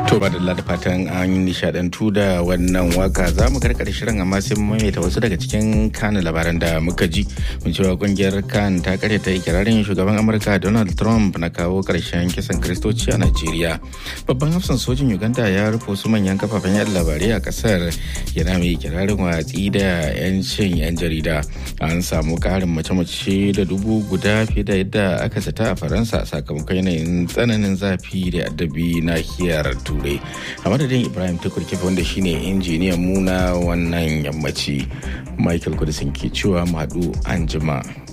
To ba da fatan an nishadantu da wannan waka za mu karkar shirin amma sai maimaita wasu daga cikin kanin labaran da muka ji mun cewa kungiyar kan ta karya ta ikirarin shugaban amurka donald trump na kawo karshen kisan kristoci a najeriya babban hafsan sojin uganda ya rufe wasu manyan kafafen yada labarai a kasar yana mai ikirarin watsi da yancin yan jarida an samu karin mace-mace da dubu guda fiye da yadda aka zata a faransa sakamakon yanayin tsananin zafi da addabi nahiyar turai a madadin ibrahim tukur kifa wanda shine injiniyan mu na wannan yammaci michael kudisin ke cewa mu haɗu an jima.